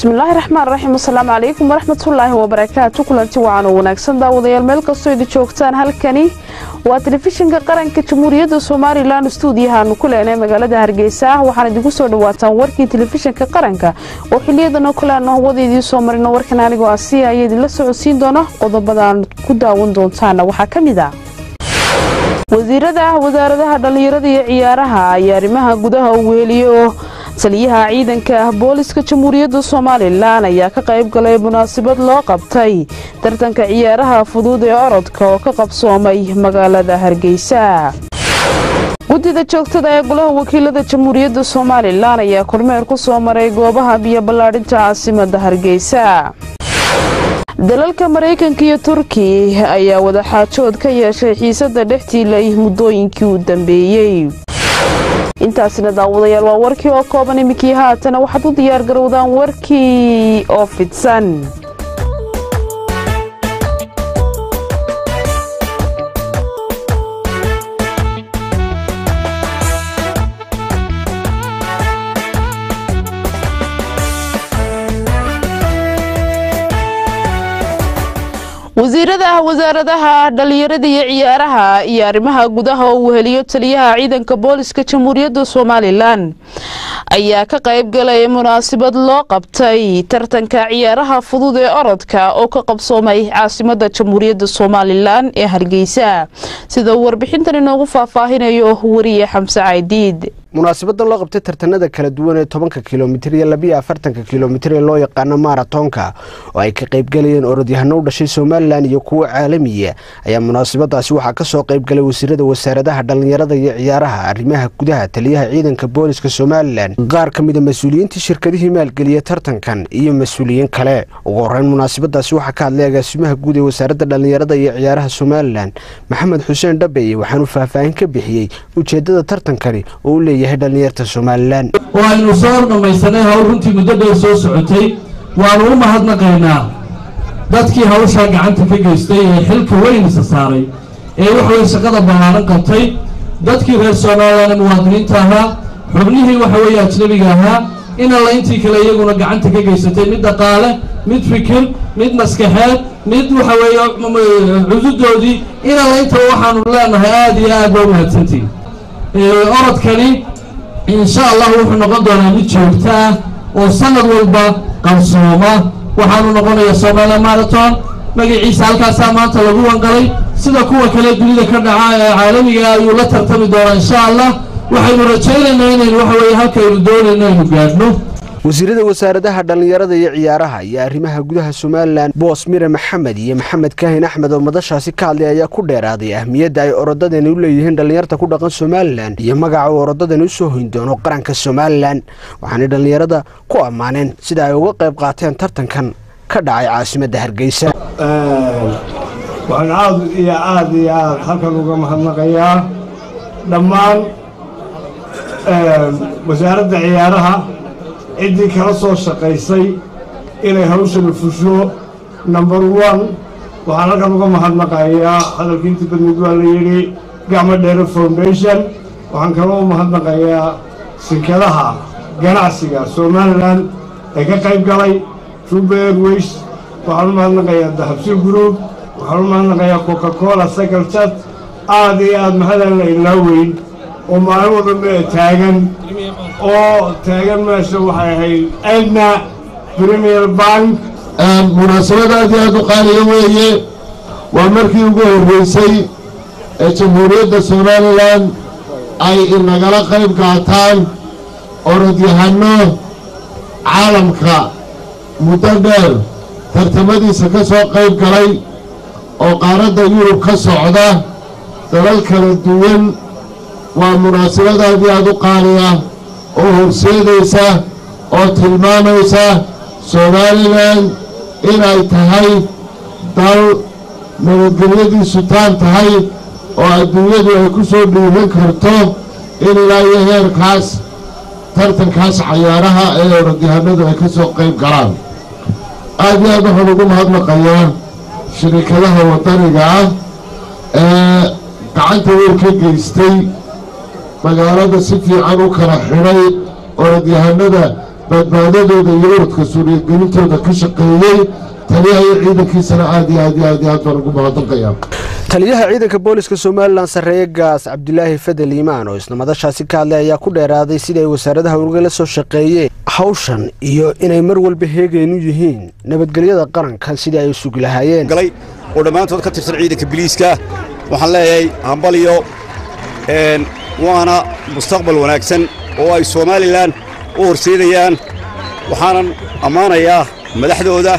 bismillaahi raxmaan raxiim asalaamu calaykum waraxmatullaahi wabarakaatu kulanti wacan oo wanaagsan daawadayaal meel kastoo idi joogtaan halkani waa telefishinka qaranka jamhuuriyadda somalilan stuudiyahaanu ku leenay magaalada hargeysa waxaan idinku soo dhawaataan warkii telefishinka qaranka oo xiliyadan oo kale aanu hawada idiin soo marino warkan anigoo asiya ayaa idinla socodsiin doona qodobadaan ku daawan doontaana waxaa ka mid ah wasiirada wasaaradaha dhallinyarada iyo ciyaaraha ayaa arrimaha gudaha u weeliye oo taliyaha ciidanka ah booliska jamhuuriyadda somalilan ayaa ka qayb galay munaasabad loo qabtay tartanka ciyaaraha fudud ee orodka oo ka qabsoomay magaalada hargeysa guddida joogtada ee golaha wakiilada jamhuuriyadda somalilan ayaa kormeer ku soo maray goobaha biyo ballaadhinta caasimada hargeysa dalalka maraykanka iyo turki ayaa wadaxaajood ka yeeshay xiisada dhextiilay muddooyinkii u dambeeyey intaasina daawadayaal waa warkii oo kooban iminkii haatana waxaad u diyaar garowdaan warkii oo fidsan wasiirada wasaaradaha dhallinyarada iyo ciyaaraha iyo arrimaha gudaha oo uu heliyo taliyaha ciidanka booliska jamhuuriyadda somalilan ayaa ka qayb galay munaasabad loo qabtay tartanka ciyaaraha fudud ee orodka oo ka qabsoomay caasimada jamhuuriyadda somalilan ee hargeysa sida uu warbixintan inoogu faahfaahinayo wariye xamse caydiid munaasabadan loo qabtay tartanada kala duwan ee tobanka kilomitir iyo labiyo afartanka kilomitir ee loo yaqaano maratonka oo ay ka qaybgalayeen orodyahano u dhashay somalilan iyo kuwo caalamiya ayaa munaasabadaasi waxaa kasoo qaybgalay wasiirada wasaaradaha dhallinyarada iyo ciyaaraha arrimaha gudaha taliyaha ciidanka booliska somalilan qaar ka mida mas-uuliyiintii shirkadihii maalgeliya tartankan iyo mas-uuliyiin kale ugu horeyn munaasabadaasi waxaa ka hadlay agaasimaha guud ee wasaaradda dhallinyarada iyo ciyaaraha somalilan maxamed xuseen dhabeye waxaanuu faahfaahin ka bixiyey ujeedada tartankani oo u leeyahay dhalinyarta somalilan oo aynu soo dhammaysanay hawl runtii muddo dheer soo socotay waanu u mahadnaqaynaa dadkii hawshaa gacanta ka geystay ee xilka weyn isa saaray ee waxaweye shaqada ballaaran qabtay dadkii reer somalilan ee muwaadiniinta ahaa xubnihii waxa weeye ajnabiga ahaa in alla intii kale iyaguna gacanta ka geysatay mid dhaqaale mid fikir mid maskaxeed mid waxa weeye cududoodii in alla intaba waxaanu leenahay aada iyo aad baa u mahadsantihin orodkani insha allah wuxuu noqon doonaa mid joogto ah oo sanad walba qarsooma waxaanu noqonayaa somalilan marathon magaciisa halkaasaa maanta lagu wangalay sida kuwa kale dunida ka dhaca ee caalamiga ayuu la tartami doonaa insha allah waxaynu rajaynaynaa inaynu waxa weeye halkaynu doonayno aynu gaadhno wasiirada wasaaradaha dhallinyarada iyo ciyaaraha iyo arrimaha gudaha somalilan boos mire maxamed iyo maxamed kaahin axmed oo madashaasi ka hadlay ayaa ku dheeraaday ahmiyadda ay orodadani u leeyihiin dhallinyarta ku dhaqan somalilan iyo magaca uu orodadani u soo hoyn doono qaranka somalilan waxaanay dhallinyarada ku ammaaneen sida ay uga qayb qaateen tartankan ka dhacay caasimadda hargeysa waxaan aad iyo aad iyo aad halkan uga mahadnaqayaa dhammaan wasaaradda ciyaaraha ciddii kala soo shaqaysay inay hawshana fusho number one waxaan halkan uga mahadnaqayaa hadalkii inta badmid waa la yidhi gacmo dheere foundation waxaan kaloo u mahadnaqayaa shirkadaha ganacsiga somalilan ee ka qayb galay juba airways waxaan u mahadnaqayaa dahabsi group waxaan u mahadnaqayaa coca cola cycle chat aad iyo aad mahadaan la ilaaweyn oo maalin walba taagan oo taagan meesha waxay ahayd edna premier bank munaasabad aad iyo aad u qaaliya weeye waa markii ugu horreysay ee jamhuuriyadda somalilan ay inagala qayb qaataan orodyahano caalamka muddo dheer tartamadiisa ka soo qayb galay oo qaaradda yurub ka socda dalal kala duwan waa munaasabad aad iyo aad u qaaliya oo horseedaysa oo tilmaamaysa somalilan inay tahay dal nabadgelyadiisu taan tahay oo adduunyadu ay ku soo dhiiban karto in ilaa iyo heerkaas tartankaas cayaaraha ee orodyahanadu ay ka soo qayb galaan aad iyo aad waxaan ugu mahadnaqayaa shirikadaha waddaniga ah ee gacanta weyn ka geystay magaalada si fiican u kala xidhay orodyahanada badbaadadooda iyo uradka suuriyagelintooda ka shaqeeyey taliyaha iyo ciidankiisana aad iyo aad iyo aad iyo aad baan ugu mahadnaqayaa taliyaha ciidanka booliska somalilan sarreeye gaas cabdilaahi fadel iimaan oo isna madashaasi ka hadlay ayaa ku dheeraaday sida ay wasaaradaha urugala soo shaqeeyeen hawshan iyo inay mar walba heegaynu yihiin nabadgelyada qaranka sidii ay u sugi lahaayeen galay oo dhammaantood ka tirsan ciidanka biliiska waxaan leeyahay hambaliyo waana mustaqbal wanaagsan oo ay somalilan u horseedayaan waxaanan ammaanayaa madaxdooda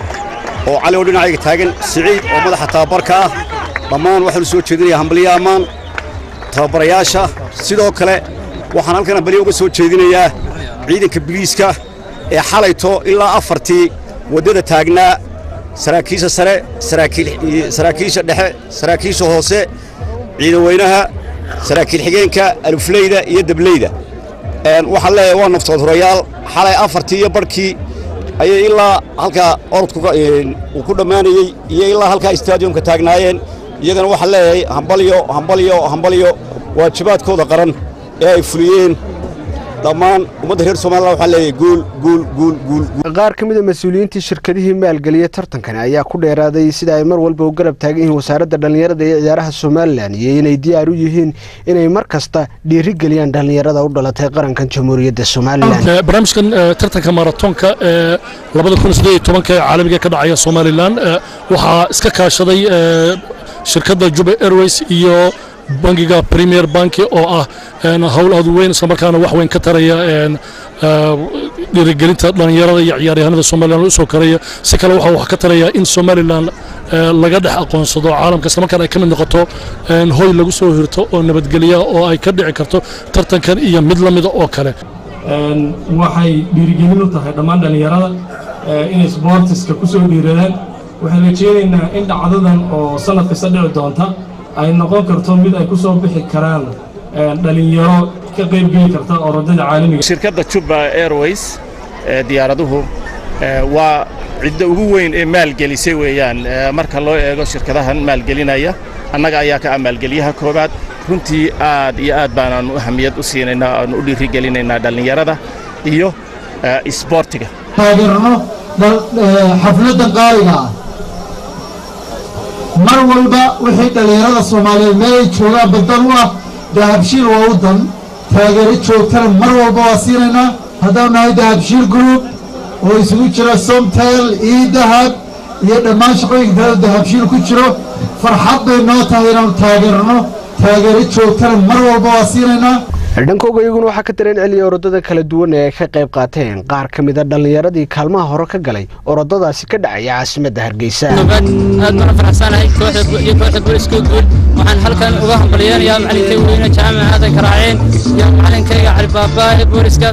oo cali oo dhinacayga taagan siciid oo madaxa tababarka ah dhammaan waxaanu soo jeedinayaa hambaliyo ammaan tababarayaasha sidoo kale waxaan halkan hambaliyo uga soo jeedinayaa ciidanka biliiska ee xalayto ilaa afartii waddada taagnaa saraakiisha sare saraakiisha dhexe saraakiisha hoose ciidan weynaha saraakiil xigeenka alufleyda iyo dableyda waxaan leeyahay waa naftood hurayaal xalay afartii iyo barhkii ayay ilaa halkaa orodku uu ku dhammaanayey iyo ilaa halkaa istaadiyumka taagnaayeen iyagana waxaan leeyahay hambalyo hambalyo hambalyo waajibaadkooda qaran ee ay fuliyeen dhammaan ummadda reer somalilan waxaan leeyahay guul guul guul guul qaar ka mid a mas-uuliyiintii shirkadihii maalgeliyey tartankani ayaa ku dheeraaday sida ay mar walba u garab taagan yihiin wasaaradda dhallinyarada iyo ciyaaraha somalilan iyo inay diyaar u yihiin inay mar kasta dhiirigeliyaan dhallinyarada u dhalatay qarankan jamhuuriyadda somalilan barnaamijkan tartanka maratoonka ee labada kun sideed iyo tobanka ee caalamiga ka dhacaya somalilan waxaa iska kaashaday shirkadda juba airways iyo bangiga premier banki oo ah howl aad u weyn islamarkaana wax weyn ka taraya dhiirigelinta dhallinyarada iyo ciyaaryahanada somalilan usoo karaya si kale waxa wax ka taraya in somalilan laga dhex aqoonsado caalamka islamarkaana ay ka mid noqoto hoy lagu soo hirto oo nabadgelya oo ay ka dhici karto tartankan iyo mid la mida oo kale waxay dhiirigelin u tahay dhammaan dhallinyarada inay sboortiska ku soo dhiiradaan waxaan rajeynaynaa in dhacdadan oo sanad kasta dhici doonta ay noqon karto mid ay ku soo bixi karaan dhalinyaro ka qaybgeli karta orodada caalamiga shirkadda juba airways ee diyaaraduhu waa cidda ugu weyn ee maalgelisay weeyaan marka loo eego shirkadahan maalgelinaya annaga ayaa ka ah maalgeliyaha koowaad runtii aad iyo aad baanaanu ahamiyad u siinaynaa aanu u dhiirigelinaynaa dhallinyarada iyo isboortiga taageerno xafladdan qaaliga ah mar walba wixii dhallinyarada soomaaliyeed meel ay joogaan baddan u ah dahabshiil waa u dan taageero joogtana mar walba waa siinaynaa haddaan nahay dahabshiil group oo isugu jira somtel io dahab iyo dhammaan shaqooyinka kaleo dahabshiil ku jiro farxad bay noo tahay inaanu taageerno taageero joogtana mar walba waa siinaynaa dhankooga iyaguna waxaa ka dareen celiya orodada kala duwan ee ay ka qayb qaateen qaar ka mid a dhallinyaradii kaalmaha hore ka galay orodadaasi ka dhacaya caasimadda hargeysa aad baan faraxsanahay iyo kooxda booliska guud waxaan halkan uga hambalyeenayaa macalinkayga weyne jaamac aadan karaaceen iyo macalinkayga cali baabaa ee booliska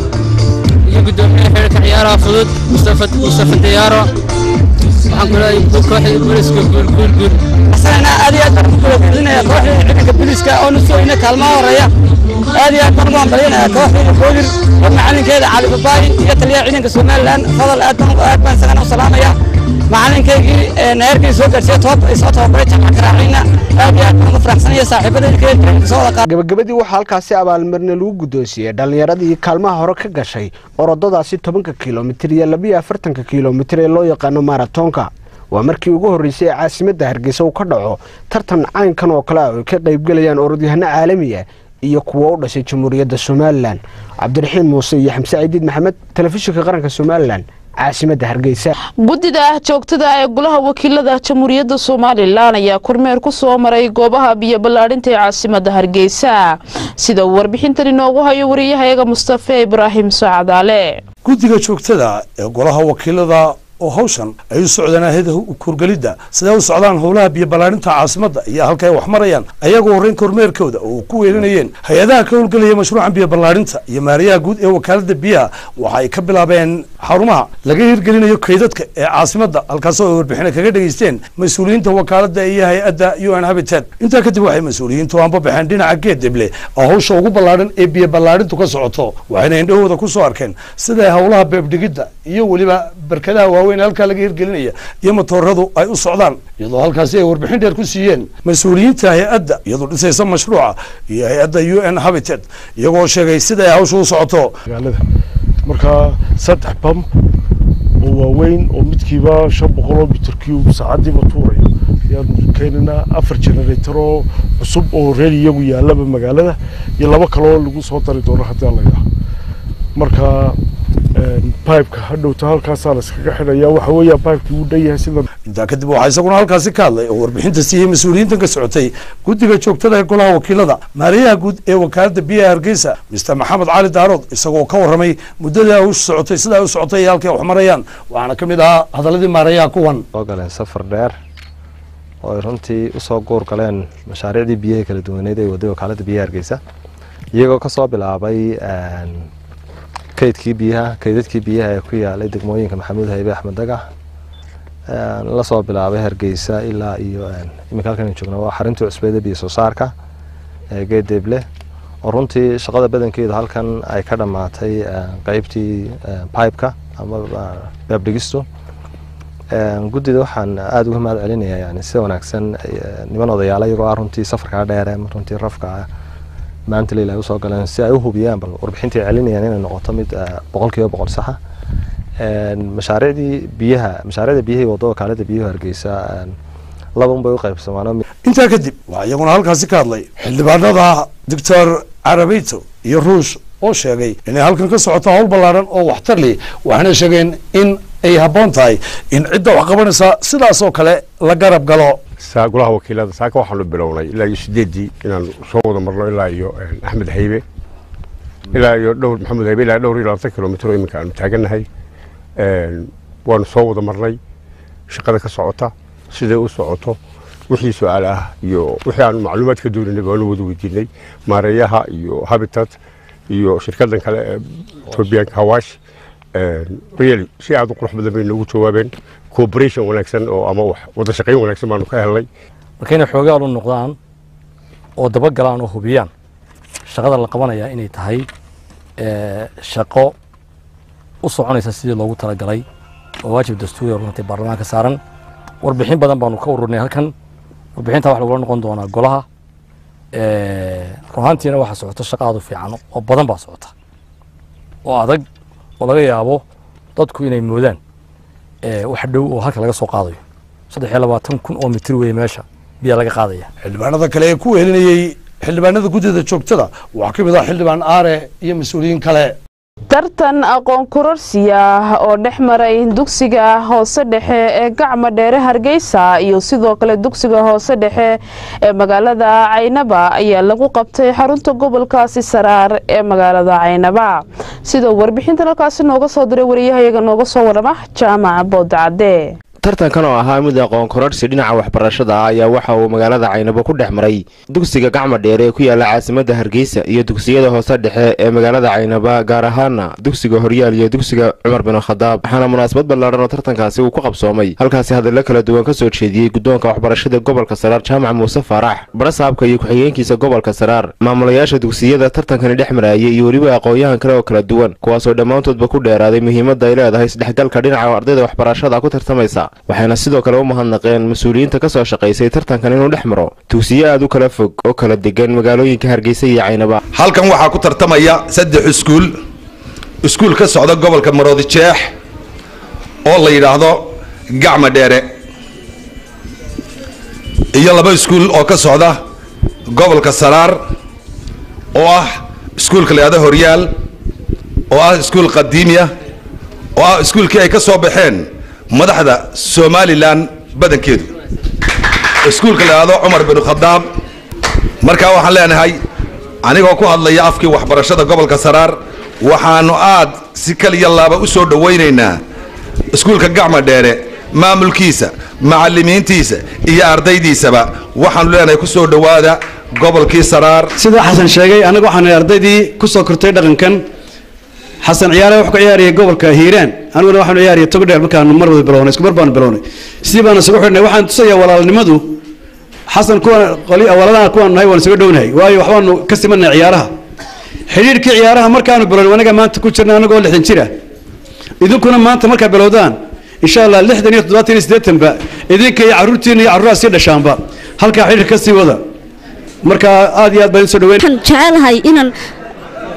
iyo guddoomiyaha xeerka ciyaaraha fudud mustafa diyaaro waxaan kuleeyahay kooxda booliska guul guul guul asagana aad iyo aad baan ku kulakulinaya kooxda ciidanka booliska oo nu soo ina kaalmaha horeeya aad iyo aad baan ugu hambalyanaya kooxda boolir oo macalinkeeda cali babaayi iyo taliyaha ciidanka somalilan fadal aad baan aad baan isagana u salaamaya macalinkaygii heerkii soo gaarsiiya toob soo tababaray jamac karaacayna aad iyo aad baan ugu faraxsanaya saaxiibadayda soo wada gabagabadii waxaa halkaasi abaalmarina lagu guddoonsiiyey dhallinyaradii kaalmaha hore ka gashay orodadaasi tobanka kilomitir iyo labiyo afartanka kilomitir ee loo yaqaano maratoonka waa markii ugu horreysay ee caasimadda hargeysa uu ka dhaco tartan caynkan oo kale ah oo ay ka qaybgelayaan orodyahano caalamiya iyo kuwa u dhashay jamhuuriyadda somalilan cabdiraxiin muuse iyo xamse ciidiid maxamed telefishinka qaranka somalilan caasimadda hargeysa guddida joogtada ee golaha wakiilada jamhuuriyadda somalilan ayaa kormeer ku soo maray goobaha biyo ballaadhinta ee caasimadda hargeysa sida uu warbixintan inoogu hayo wariyahayaga mustafe ibraahim sacadaale guddiga joogtada ee golaha wakiilada oo hawshan ay u socdaan aheda kurgelidda siday u socdaan howlaha biyo ballaadhinta caasimadda iyo halka ay wax marayaan ayagoo horreyn kormeerkooda oo ku weelinayeen hay-adaha ka howlgelaya mashruucan biyo ballaadhinta iyo maariyaha guud ee wakaaladda biyaha waxa ay ka bilaabeen xarumaha laga hirgelinayo kaydadka ee caasimadda halkaasoo ay warbixina kaga dhegaysteen mas-uuliyiinta wakaaladda iyo hay-adda u n habitat intaa kadib waxay mas-uuliyiintu aanba baxeen dhinaca geedeble oo hawsha ugu ballaadhan ee biyo ballaadhintu ka socoto waxayna indhahooda ku soo arkeen siday howlaha beebdhigidda iyo weliba barkadaha waaweyn halkaa laga hirgelinaya iyo matooradu ay u socdaan iyadoo halkaasi ay warbixin dheer ku siiyeen mas-uuliyiinta hay-adda iyadoo dhisaysa mashruuca iyo hay-adda u n habitat iyagoo sheegay sida ay hawsha u socoto marka saddex bamb oo waaweyn oo midkiiba shan boqoloo mitir cube saacadiiba tuurayo ayaanu keenaynaa afar generator oo cusub oo reer iyagu yaalaba magaalada iyo laba kaloo lagu soo dari doono haddii alla yidhaah marka bibeka hadhowta halkaasaa la iskaga xidhaya waxa weeya bibekii uu dhan yahay sida intaa kadib waxaa isaguna halkaasi ka hadlay oo warbixinta siiyey mas-uuliyiintan ka socotay guddiga joogtada ee golaha wakiilada maariyaha guud ee wakaaladda biyaha hargeysa mister maxamed cali daarood isagoo ka warramay muddadii ay u socotay sida ay u socotay iyo halkay wax marayaan waxaana ka mid ahaa hadaladii maarayaha kuwan soo galeen safar dheer oo ay runtii usoo guur galeen mashaariicdii biyaha kala duwaneed ee waday wakaaladda biyaha hargeysa iyagoo kasoo bilaabay kaydkii biyaha kaydadkii biyaha ee ku yaalay degmooyinka maxamuud haybe axmed dagax lasoo bilaabay hargeysa ilaa iyo iminka halkan joogna waa xarintii cusbeeda biyo soo saarka ee geedeeble oo runtii shaqada badankeedu halkan ay ka dhammaatay qeybtii pipeka ama beebdhigistu guddida waxaan aada uga mahad celinayaa yani sida wanaagsan niman odayaala iyagoo ah runtii safarkaa dheere runtii rafka maanta leil ay usoo galeen si ay u hubiyaan bal warbixintii celinayaan inay noqoto mid boqol kiiba boqol saxa mashaariicdii biyaha mashaariicda biyaha waddo wakaalada biyuhu hargeysa laba un bay u qaybsamaan intaa kadib waxaa iyaguna halkaasi ka hadlay xildhibaanada doctor carabito iyo ruush oo sheegay inay halkan ka socoto hawl ballaaran oo waxtar leh waxaana sheegeen in ay habboon tahay in cidda wax qabanaysa sidaas oo kale la garab galo golaha wakiilada saaka waxaanu bilownay ilaa iyo sideeddii inaan soo wada marno ilaa iyo axmed haybe ilaa iyo dhowr maxamed haybe ilaa dhowr iyo labaatan kilomitr oo iminka aanu taagannahay waanu soo wada marnay shaqada ka socota siday u socoto wixii su-aal ah iyo wixii aanu macluumaad ka dooninay baanu wada weydiinay maareeyaha iyo habitat iyo shirkadan kale ee etobianka hawaash really si aad u qurux badan bay noogu jawaabeen cooperation wanaagsan oo ama wax wada shaqayn wanaagsan baanu ka helnay marka inay xoogaal u noqdaan oo dabagalaan oo hubiyaan shaqada la qabanayaa inay tahay shaqo u soconaysa sidii loogu talagalay oo waajib dastuuri runtii baarlamaanka saaran warbixin badan baanu ka ururnay halkan warbixinta wax lagula noqon doonaa golaha ruhaantiina waxaa socota shaqa aad u fiican oo badan baa socota oo adag oo laga yaabo dadku inay moodaan wax dhow oo halka laga soo qaadayo saddex iyo labaatan kun oo mitir weeye meesha biyaa laga qaadaya xildhibaanada kale ee ku wehelinayey xildhibaanada guddida joogtada waxaa ka mid ah xildhibaan aare iyo mas-uuliyiin kale tartan aqoon kororsiya oo dhex maray dugsiga hoose dhexe ee gacma dheere hargeysa iyo sidoo kale dugsiga hoose dhexe ee magaalada caynaba ayaa lagu qabtay xarunta gobolkaasi saraar ee magaalada caynaba sidoo warbixintan halkaasi nooga soo diray wariyahayaga nooga soo warama jaamaca boodacadee tartankan oo ahaa mid aqoon kororsi dhinaca waxbarashada ah ayaa waxa uu magaalada caynabo ku dhex maray dugsiga gacma dheer ee ku yaala caasimada hargeysa iyo dugsiyada hoose dhexe ee magaalada caynaba gaar ahaana dugsiga horyaal iyo dugsiga cumar bin khadaab waxaana munaasabad ballaaran oo tartankaasi uu ku qabsoomay halkaasi hadallo kala duwan ka soo jeediyey guddoonka waxbarashada gobolka saraar jaamac muuse faarax barasaabka iyo ku-xigeenkiisa gobolka saraar maamulayaasha dugsiyada tartankani dhex maraayay iyo weliba aqoon-yahan kale oo kala duwan kuwaasoo dhammaantoodba ku dheeraaday muhiimadda ay leedahay isdhexgalka dhinaca ardayda waxbarashada ku tartamaysa waxayna sidoo kale u mahadnaqeen mas-uuliyiinta ka soo shaqaysay tartankan inuu dhex maro dugsiyo aad u kala fog oo kala degan magaalooyinka hargeysa iyo caynaba halkan waxaa ku tartamaya saddex iskuul iskuul ka socda gobolka maroodi jeex oo la yidhaahdo gacma dheere iyo laba iskuul oo ka socda gobolka saraar oo ah iskuulka la yidhahdo horyaal oo ah iskuul qadiimiya oo ah iskuulkii ay ka soo baxeen madaxda somalilan badankeedu iskuulka la yidhahdo cumar bin khadaab markaa waxaan leenahay anigoo ku hadlaya afkii waxbarashada gobolka saraar waxaanu aad si kaliya laaba u soo dhowaynaynaa iskuulka gacma dheere maamulkiisa macallimiintiisa iyo ardaydiisaba waxaanu leenahay ku soo dhowaada gobolkii saraar sida xasan sheegay anaga waxaan ardaydii ku soo kortay dhaqankan xasan ciyaare wuxuu ka ciyaarayay gobolka hiiraan aniguna waxaanu ciyaaraya togdheer markaanu mar wada bilownay isku mar baanu bilownay sidii baanu isugu xidhnay waxaan tusayaa walaalnimadu xasan kuwan qoli walaalana kuwaan nahay waan isuga dhownahay waayo waxbaanu ka simanay ciyaaraha xidhiirkii ciyaaraha markaanu bilownay anaga maanta ku jirna anagoo lixdan jira idinkuna maanta markaa bilowdaan insha allah lixdan iyo toddobaatan iyo siddeetanba idinka iyo carruurtiina iyo carruuraha sii dhashaanba halkaa xidhiir ka sii wada marka aad iyo aad baan idin soo dhaweyn waxaan jecelahay inaan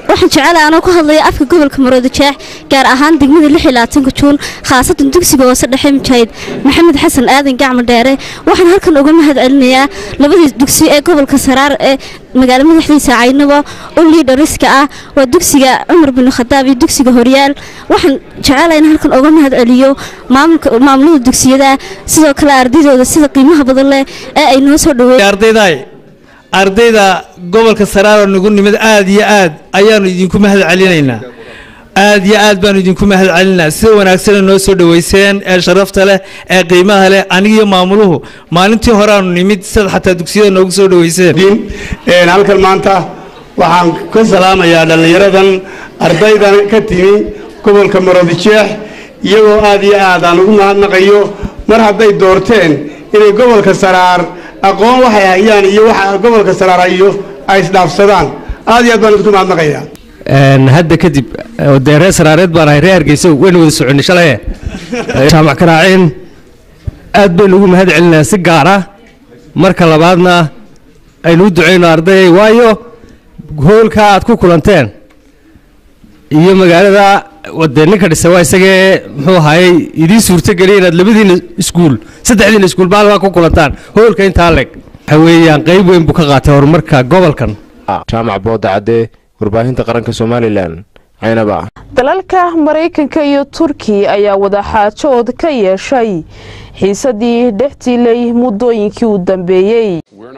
waxaan jecelahay anoo ku hadlaya afka gobolka maroodi jeex gaar ahaan degmada lix iyo labaatanka juun khaasatan dugsiga hoose dhexe mujaahid maxamed xasan aadan gacmo dheere waxaan halkan uga mahad celinayaa labadii dugsi ee gobolka saraar ee magaalo madaxdiisa caynabo oo liidhariska ah waa dugsiga cumar bin khadaab iyo dugsiga horyaal waxaan jecelahay in halkan uga mahad celiyo maamulka maamulada dugsiyada sidoo kale ardaydooda sida qiimaha badan leh ee ay noo soo dhaweeyeen ardaydaay ardayda gobolka saraaro nagu nimid aad iyo aad ayaanu idinku mahad celinaynaa aad iyo aad baanu idinku mahad celinaa sida wanaagsana noo soo dhoweyseen ee sharafta leh ee qiimaha leh anigiyo maamuluhu maalintii horeaanu nimid sida xataa dugsiyada noogu soo dhoweyseen halkan maanta waxaan ka salaamayaa dhallinyaradan ardaydan ka timi gobolka maroodijeex iyagoo aad iyo aad aan ugu mahadnaqayo mar hadday doorteen inay gobolka saraar aqoon waxay hayaan iyo waxa gobolka saraar hayo ay isdhaafsadaan aad iyo aad baan idinku mahadnaqayaa hadda kadib dee reer saraareed baan ahay reer hargeysa waynu wada soconnay shalaye jaamac karaaceen aad baynu ugu mahad celinaa si gaar ah marka labaadna aynu u ducayno ardayay waayo hoolka aad ku kulanteen iyo magaalada dee ninka dhisa waa isagee muxuu ahaayey idiin suurtogeliya inaad labadiina iskuul saddexdiina iskuul maalmaa ku kulantaan hoolka intaa leg waxa weeyaan qayb weyn buu ka qaatay horumarka gobolkan jaamac booda cadde warbaahinta qaranka somalilan caynaba dalalka maraykanka iyo turki ayaa wadaxaajood ka yeeshay xiisadii dhextilay muddooyinkii u dambeeyey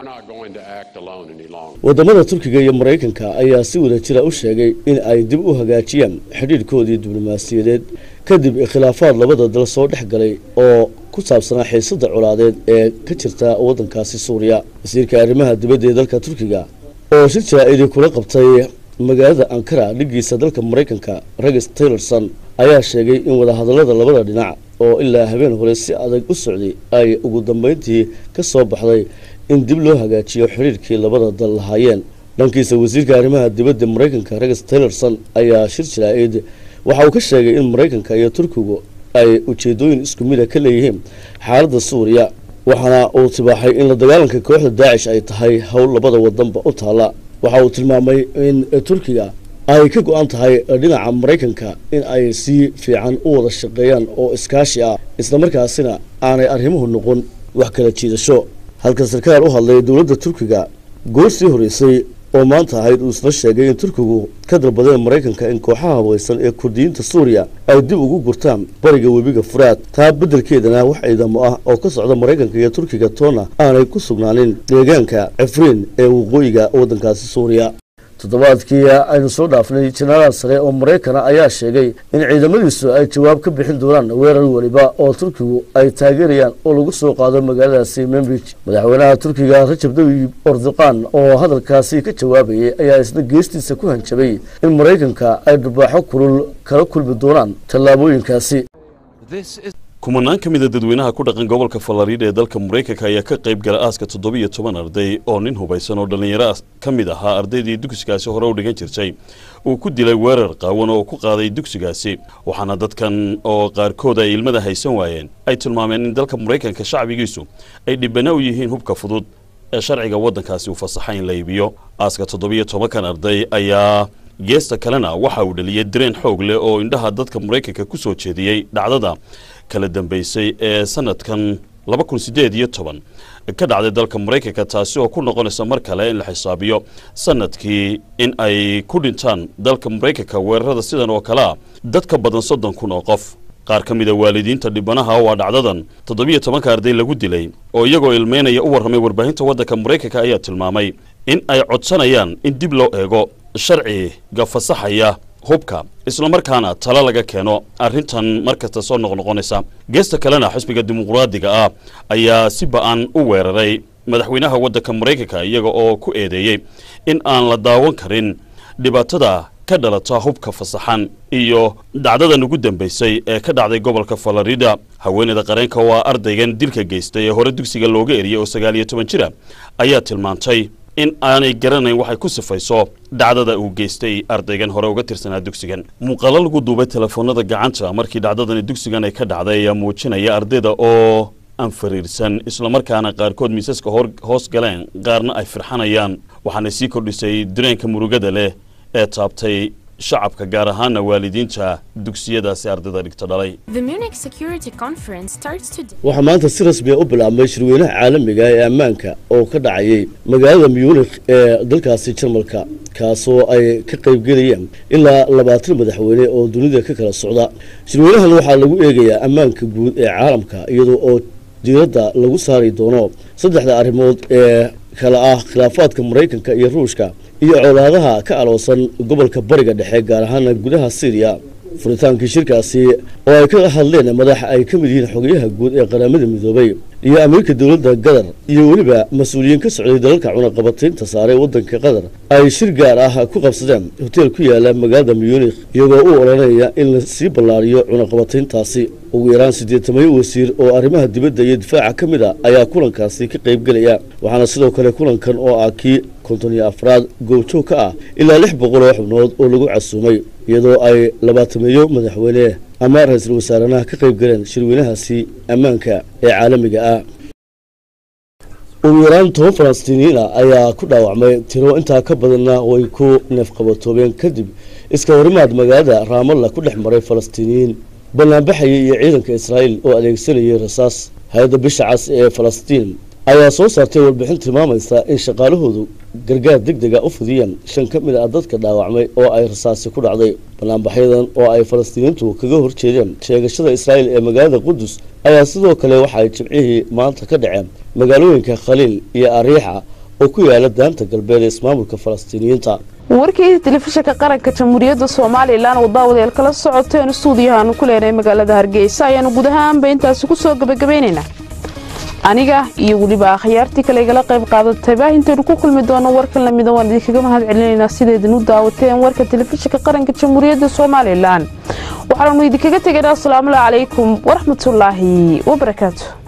wadamada turkiga iyo maraykanka ayaa si wadajira u sheegay in ay dib u hagaajiyaan xidhiirhkoodii diblomaasiyadeed kadib khilaafaad labada dal soo dhex galay oo ku saabsanaa xiisada colaadeed ee ka jirta waddankaasi suuriya wasiirka arrimaha dibadda ee dalka turkiga oo shir jaraa'idii kula qabtay magaalada ankara dhigiisa dalka maraykanka rex taylorson ayaa sheegay in wadahadallada labada dhinac oo ilaa habeen hore si adag u socday ay ugu dambeyntii ka soo baxday in dib loo hagaajiyo xidhiirkii labada dal lahaayeen dhankiisa wasiirka arrimaha dibadda maraykanka rex taylorson ayaa shir jaraa'id waxa uu ka sheegay in maraykanka iyo turkigu ay ujeedooyin isku mida ka leeyihiin xaaladda suuriya waxaana uu tibaaxay in la dagaalanka kooxda daacish ay tahay howl labada wadanba u taalla waxa uu tilmaamay in turkiga ay ka go-an tahay dhinaca maraykanka in ay si fiican u wada shaqeeyaan oo iskaashi ah islamarkaasina aanay arrimuhu noqon wax kala jiidasho halka sarkaal u hadlay dowladda turkiga goor sii horeysay oo maanta ahayd uu isla sheegay in turkigu ka dalbadeen maraykanka in kooxaha habaysan ee kurdiyiinta suuriya ay dib ugu gurtaan bariga webiga furaad taa beddelkeedana wax ciidamo ah oo ka socda maraykanka iyo turkiga toona aanay ku sugnaanin deegaanka cifriin ee waqooyiga waddankaasi suuriya toddobaadkii aynu soo dhaafnay jenaraal sare oo maraykana ayaa sheegay in ciidamadiisu ay jawaab ka bixin doonaan weerar weliba oo turkigu ay taageerayaan oo lagu soo qaado magaaladaasi membridge madaxweynaha turkiga rajab tayyib erdoqan oo hadalkaasi ka jawaabayay ayaa isna geestiisa ku hanjabay in maraykanka ay dharbaaxo kulul kala kulmi doonaan tallaabooyinkaasi kumanaan ka mida dadweynaha ku dhaqan gobolka falariida ee dalka maraykanka ayaa ka qayb gala aaska toddobiyo toban arday oo nin hubaysan oo dhallinyaro ka mid ahaa ardaydii dugsigaasi hore u dhigan jirtay uu ku dilay weerar qaawan oo ku qaaday dugsigaasi waxaana dadkan oo qaarkood ay ilmada haysan waayeen ay tilmaameen in dalka maraykanka shacbigiisu ay dhibana u yihiin hubka fudud ee sharciga waddankaasi uu fasaxa in la iibiyo aaska toddobiyo tobankan arday ayaa geesta kalena waxa uu dhaliyay dareen xoog leh oo indhaha dadka maraykanka ku soo jeediyey dhacdada kala dambeysay ee sanadkan laba kun siddeed iyo toban ka dhacday dalka maraykanka taasi oo ku noqonaysa mar kale in la xisaabiyo sanadkii in ay ku dhintaan dalka maraykanka weerarada sidan oo kale ah dad ka badan soddon kun oo qof qaar ka mid a waalidiinta dhibanaha waa dhacdadan toddobiyo tobanka arday lagu dilay oo iyagoo ilmeynaya u warramay warbaahinta waddanka maraykanka ayaa tilmaamay in ay codsanayaan in dib loo eego sharciga fasaxaya hubka islamarkaana talo laga keeno arrintan mar kasta soo noqnoqonaysa geesta kalena xisbiga dimuqraadiga ah ayaa si ba-an u weeraray madaxweynaha waddanka maraykanka iyaga oo ku eedeeyey in aan la daawan karin dhibaatada ka dhalata hubka fasaxan iyo dhacdadan ugu dambaysay ee ka dhacday gobolka falarida haweeneyda qareenka oo ah ardaygan dilka geystay ee hore dugsiga looga eriyey oo sagaal iyo toban jira ayaa tilmaantay in aanay garanayn waxay ku sifayso dhacdada uu geystay ardaygan hore uga tirsanaa dugsigan muuqaalo lagu duubay telefoonada gacanta markii dhacdadani dugsigan ay ka dhacday ayaa muujinaya ardayda oo aan fariirsan islamarkaana qaarkood miisaska hoos galeen qaarna ay firxanayaan waxaana sii kordhisay dareenka murugada leh ee taabtay shacabka gaar ahaana waalidiinta dugsiyadaasi ardayda dhigta dhalay The Munich Security Conference starts today. waxaa maanta si rasmi ah u bilaabmay shirweynaha caalamiga ee ammaanka oo ka dhacayay magaalada munich ee dalkaasi jarmalka kaasoo ay ka qaybgelayaan ilaa labaatan madaxweyne oo dunida ka kala socda shirweynahan waxaa lagu eegayaa ammaanka guud ee caalamka iyadoo oo diiradda lagu saari doono saddexda arrimood ee kala ah khilaafaadka maraykanka iyo ruushka iyo colaadaha ka aloosan gobolka bariga dhexe gaar ahaana gudaha syriya furitaankii shirkaasi oo ay ka hadleen madax ay ka mid yihiin xogayaha guud ee qaramada midoobay iyo amiirka dowladda qatar iyo weliba mas-uuliyiin ka socday dalalka cunaqabataynta saaray waddanka qatar ay shir gaar ah ku qabsadeen hoteel ku yaala magaalada munich iyagoo u oranaya in la sii ballaariyo cunaqabatayntaasi ugu yaraan siddeetamayo wasiir oo arrimaha dibadda iyo difaaca ka mid a ayaa kulankaasi ka qaybgelaya waxaana sidoo kale kulankan oo ah kii konton iyo afraad goobjoog ka ah ilaa lix boqol oo xubnood oo lagu casuumay iyadoo ay labaatameeyo madaxweyne ama ra-iisul wasaaranaha ka qayb galeen shirweynahaasi ammaanka ee caalamiga ah ugu yaraan toban falastiiniyiin ah ayaa ku dhaawacmay tiro intaa ka badanna way ku neefqabatoobeen kadib iska horimaad magaalada raamalla ku dhex maray falastiiniyiin banaanbaxaya iyo ciidanka israa'iil oo adeegsanayay rasaas hay-adda bisha cas ee falastiin ayaa soo saartay warbixin tilmaamaysa in shaqaalahoodu gargaar deg dega u fidiyeen shan ka mid ah dadka dhaawacmay oo ay rasaasi ku dhacday banaanbaxyadan oo ay falastiiniintu kaga horjeedeen sheegashada israa'iil ee magaalada qudus ayaa sidoo kale waxa ay jimcihii maanta ka dhaceen magaalooyinka khaliil iyo ariixa oo ku yaala daanta galbeed ee ismaamulka falastiiniyiinta warkii telefishinka qaranka jamhuuriyadda somalilan oo daawadayaal kala socoteen stuudiyahaanu ku leenahay magaalada hargeysa ayaanu guud ahaanba intaasi ku soo gabagabaynaynaa aniga iyo weliba akhyaartii kale igala qayb qaadatayba intaynu ku kulmi doono warkan lamida waan idinkaga mahad celinaynaa sidaydin u daawateen warka telefishinka qaranka jamhuuriyadda somalilan waxaanu idinkaga tegaynaa asalaamu calaykum waraxmatullaahi wabarakaatu